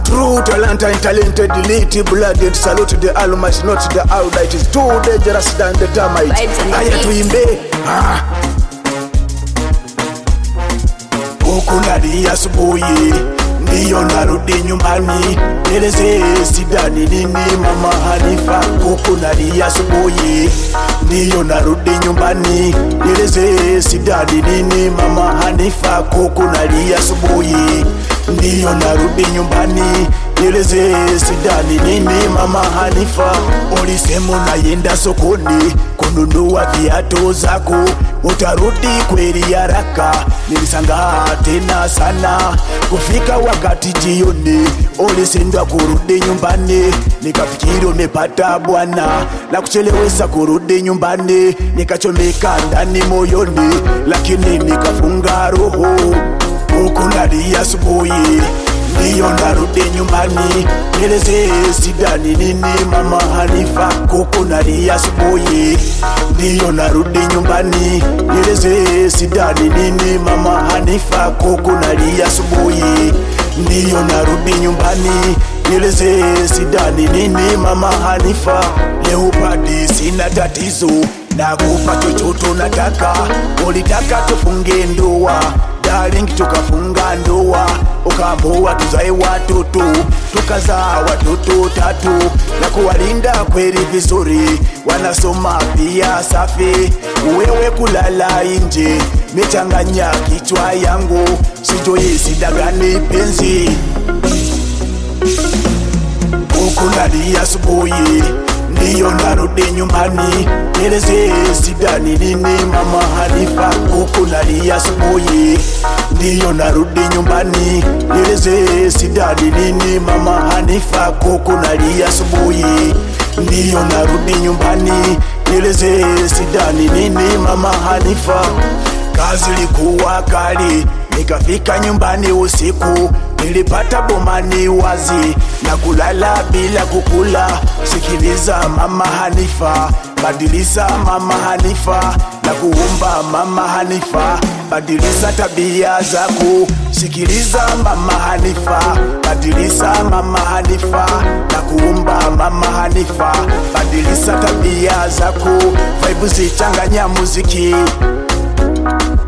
True talent and talented elite blood and salute the almighty not the almighty is too dangerous than the termite. Vibes and Haya beats. tuimbe ah. Huku nalia asubuhi ndiyo narudi nyumbani, nieleze sidani nini mama Hanifa. Huku nalia asubuhi ndiyo narudi nyumbani, nieleze sidani nini mama Hanifa. Huku nalia asubuhi ndiyo narudi nyumbani, nieleze sidani nini mama Hanifa. Ulisema unayenda sokoni kununua viatu zako, utarudi kweli haraka. Nilisangaa tena sana kufika wakati jioni, ulisindwa kurudi nyumbani, nikafikiri umepata bwana la kuchelewesha kurudi nyumbani, nikachomeka ndani moyoni, lakini nikafunga roho huku nalia asubuhi ndiyo narudi nyumbani, nieleze sidani nini mama Hanifa. Kuku nalia asubuhi ndiyo narudi nyumbani, nieleze sidani nini mama Hanifa. Kuku nalia asubuhi ndiyo narudi nyumbani, nieleze sidani nini mama Hanifa. Leopadi sina tatizo na kupa chochote unataka, ulitaka tufunge ndoa darling, tukafunga ndoa, ukaamua tuzae watoto, tukazaa watoto tatu na kuwalinda kweli vizuri, wanasoma pia safi. Wewe kulala nje, mechanganya kichwa yangu, sijui shida gani penzi huku nalia asubuhi ndiyo narudi nyumbani, nieleze sidani nini mama Hanifa. Huku nalia asubuhi ndiyo narudi nyumbani, nieleze sidani nini mama Hanifa. Huku nalia asubuhi ndiyo narudi nyumbani, nieleze sidani nini mama Hanifa. Kazi ilikuwa kali, nikafika nyumbani usiku, nilipata bomani wazi na kulala bila kukula. Sikiliza mama Hanifa, badilisa mama Hanifa, na kuumba mama Hanifa, badilisa tabia zako. Sikiliza mama Hanifa, badilisa mama Hanifa, na kuumba mama Hanifa, badilisa tabia zako. Vaibu zichanganya muziki